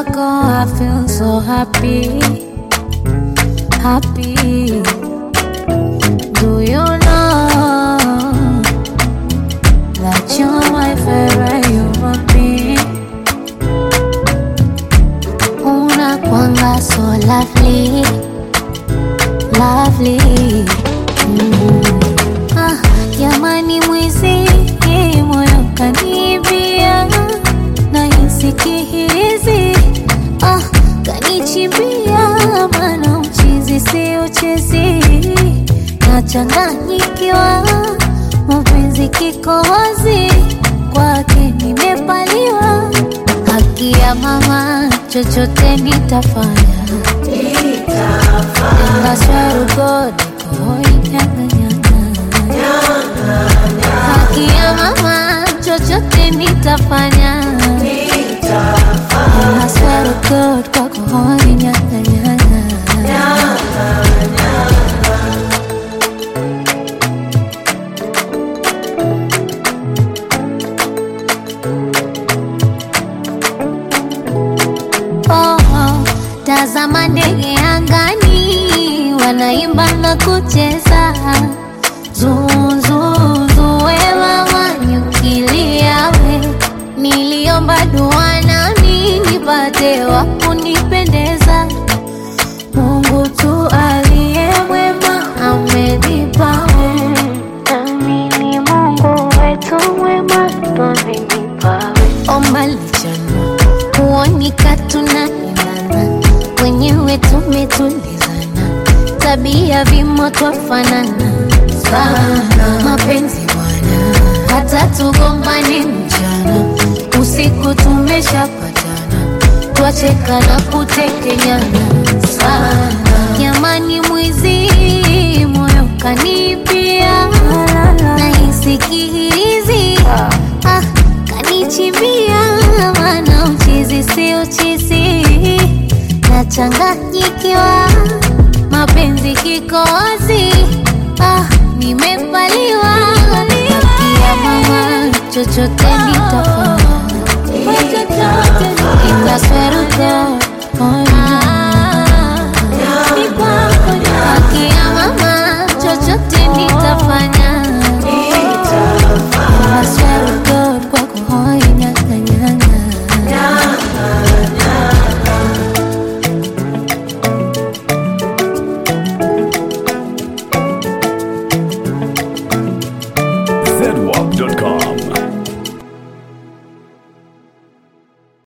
wako I feel so happy, happy. Do you know that you're my favorite human being? Unakwanga so lovely, lovely. Mm. Ah, jamani mwizi moyo kanibia na hizi ah, kanichimbia mana uchizi si uchezi nachanganyikiwa mapenzi kikohozi kwake nimepaliwa haki ya mama chochote nitafanya ndaswarugodikohoinyanganyanga haki ya mama chochote nitafanya ndaswarugod kwakohoinyanganyanga Oh, oh, tazama ndege angani wanaimba na kucheza zuzuzuwewa wanyukiliawe niliomba dua nami nipate wa kunipendeza mungu tu aliye mwema amenipawe nami ni mungu wetu mwema twamenipawe omba lichanua kuonika tunaendana wenyewe tumetulizana tabia vimo twafanana sana mapenzi bwana hata tugombane mchana usiku tumeshapatana twacheka na kutekenyana sana jamani mwizi moyo kanipia naisikilizi ah, kanichimbia mana uchizi si uchizi nachanganyikiwa mapenzi kikozi ah, nimepaliwa kia mama chochote nitafanya itasweruko Akia mama chochote nitafanya Itasweruko kwako hoi nyanganyanga zedwap.com.